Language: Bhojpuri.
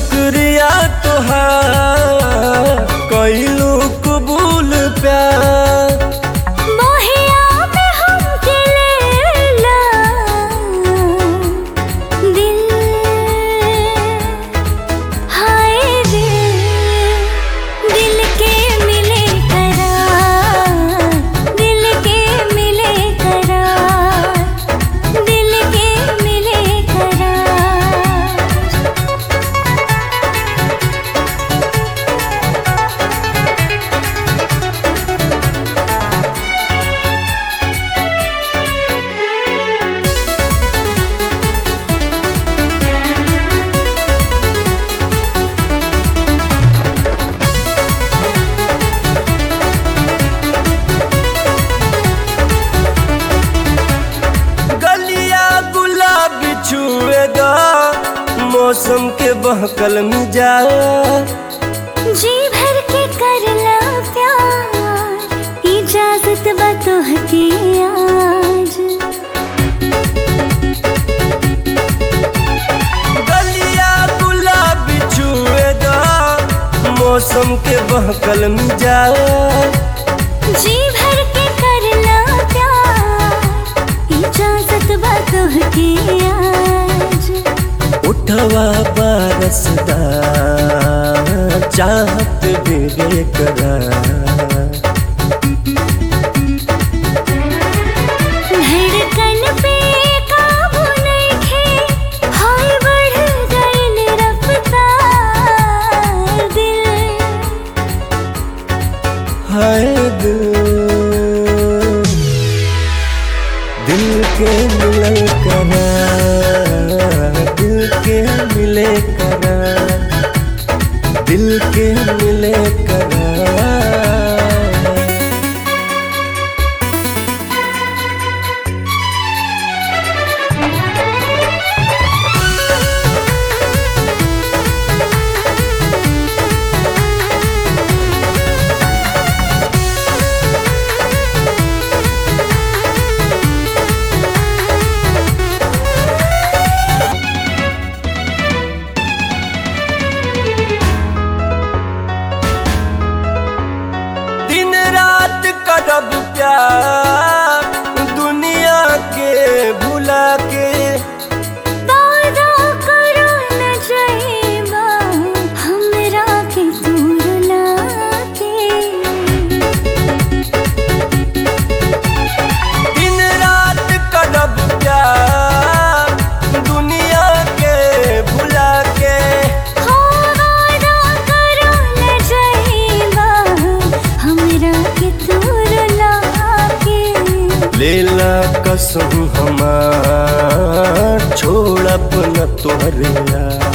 शुक्रिया तोहार कैलू कबूल प्यार मोहिया में हमके लेला दिल हाय दिल दिल के मिले करार दिल के मिले करार दिल के मिले करार गलिया गुलाब छुएगा मौसम के बहकल मिजाज जी भर के करला प्यार इजाजत बा तोहके आज गलिया गुलाब छुएगा मौसम के बहकल मिजाज जी भर के करला प्यार इजाजत बा तोहके आज उठवा बारसदा चाहत बेरे करा धड़कन पे काबू नइखे हाय बढ़ गइल रफ्तार दिल हाय दिल दिल के मिलल करा दिल के मिले करा दिल के मिले करा दिन रात करब प्यार दुनिया के भुला के वादा करो न जाइबा हमरा के दूर लाके दिन रात करब प्यार दुनिया के भुला के हो वादा करो न जाइबा हमरा के दूर लाके लेला कसम हमार छोड़ब न तोहरे यार